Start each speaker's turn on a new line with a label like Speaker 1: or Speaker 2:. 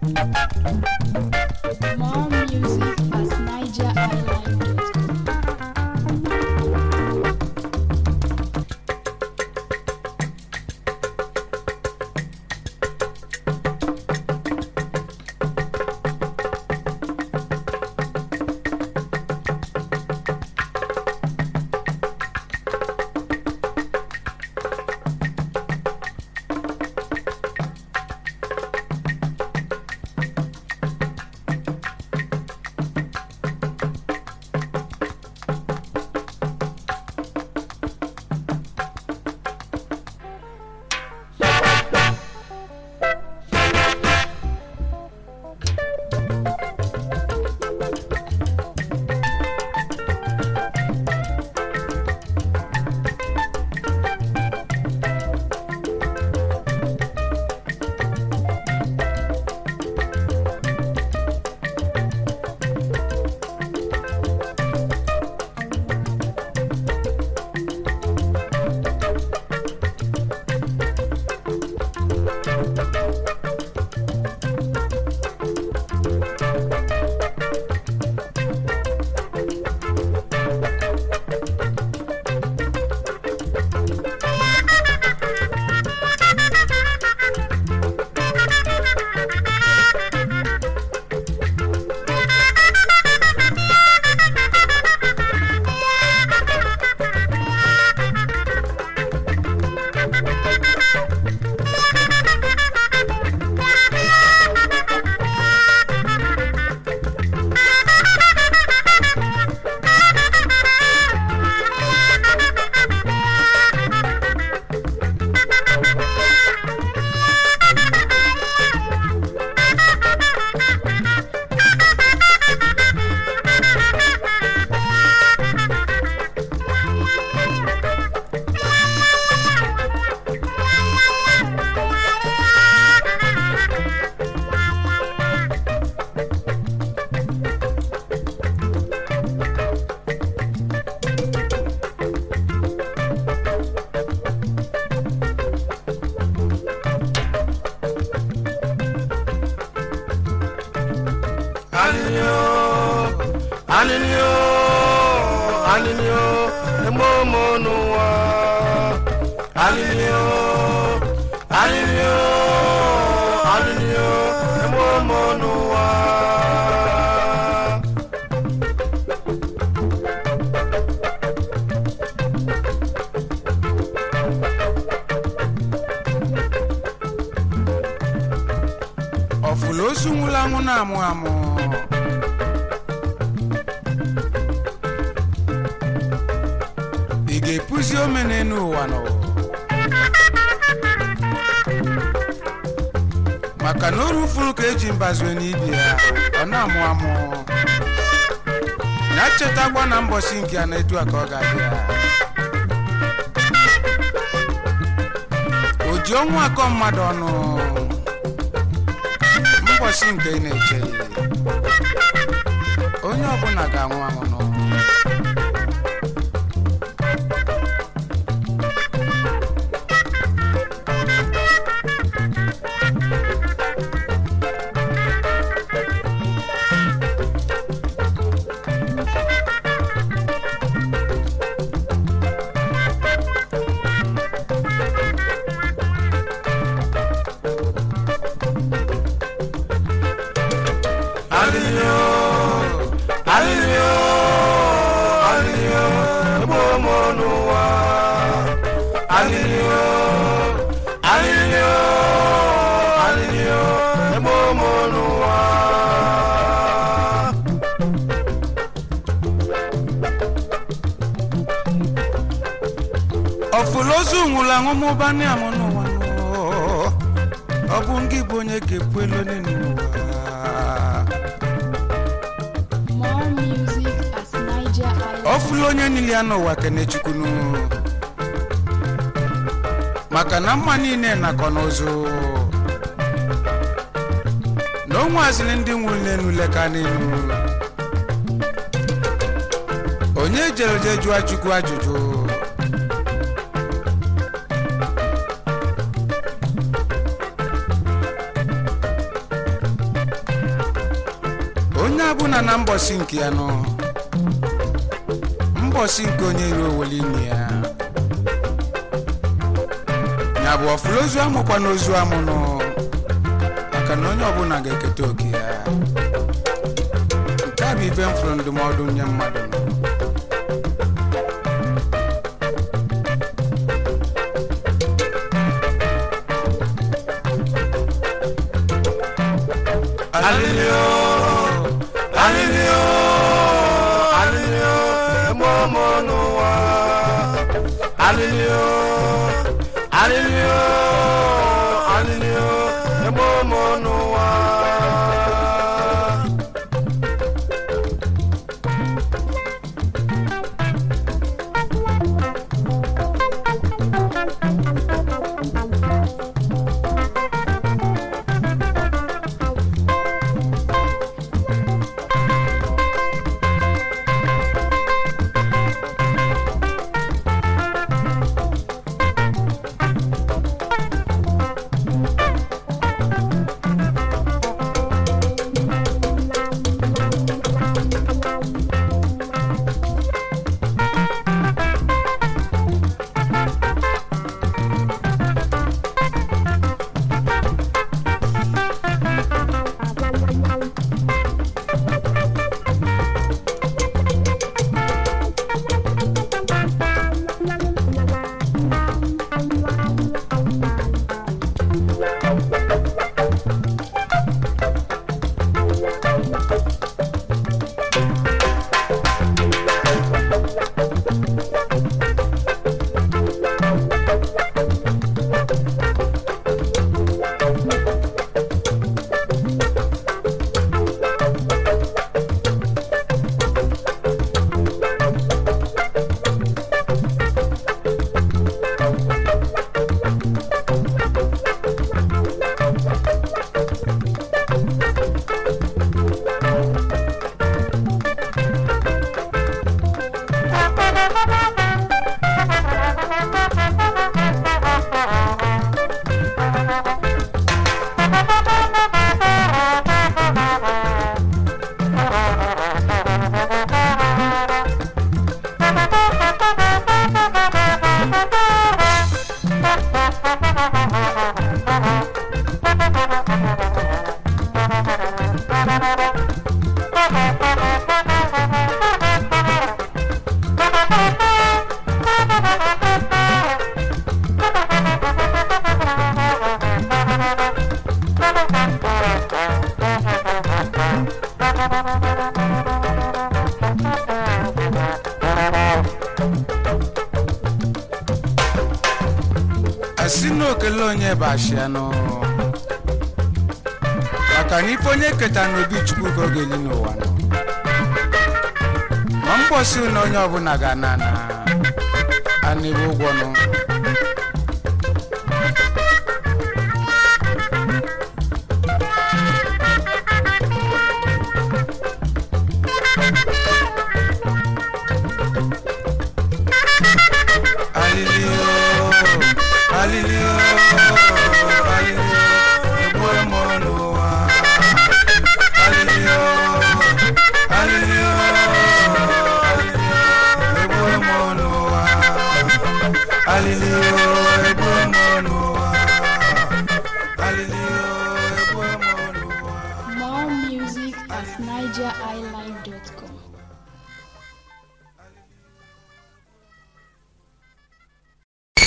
Speaker 1: More music at nigeriisland.com.
Speaker 2: Alilio, alilio, alilio, emomo n'ụwa. Alilio, alilio, alilio, emomo n'ụwa.
Speaker 3: ọfụla ozu nwụrụ anwụ na-amụ amụ ị ga-epuzi omene n'ụwa nọ maka na oru furu ka eji mbazue n'ibi ya ọ na-amụ amụ na chetakwa na mbọsi nke ya na-etu a ka ọ ga-abịa o ji ọnwụ akọ mmadụ ọnụ mbọsị nke ị na-eche ya onye ọbụla ga-anwụ anwụ n'ụwa
Speaker 2: Alilio, alilio, alilio, emomo n'ụwa. Alilio, alilio, alilio, emomo n'ụwa.
Speaker 3: ọfụla ozu nwụrụ anwụ mụba na amụ n'ụwa nụ. ọ bụ ngị bụ onye ga-ekwu elu n'ụwa
Speaker 1: More music at nigeriisland.
Speaker 3: ọfụla onye niile ya n'ụwa kenechukwu maka na mma niile nakọ n'ụzụ na o nwaziri ndị nwụrụ n'elu leka n'elu onye jere je jụọ chukwu ajụjụ bụ na na mbọsị nke ya nọ mbọsị nke onye iro owele ime ya ya bụ ọfụrụ ozu amụkwa n'ozu amụ nọ maka na onye ọbụla ga-eketa oke ya nke a bụ ife m fụrụ ndụmọdụ nye mmadụ nọ
Speaker 2: Alilio, alilio, alilio, emomo n'ụwa. Alilio, alilio, alilio, emomo n'ụwa.
Speaker 3: asị na okele onye bụ ashianụ maka na ife onye keta n'obi chukwu ka ọ ga-eli n'ụwa nọ ma mkpọsi na onye ọbụla ga-ana na anịbe ụgwọ nụ alilio alilio alilio egbuo m n'ụwa alilio alilio alilio egbuo m n'ụwa alilio egbuo m n'ụwa alilio egbuo m n'ụwa
Speaker 1: More music at nigeriilive.com.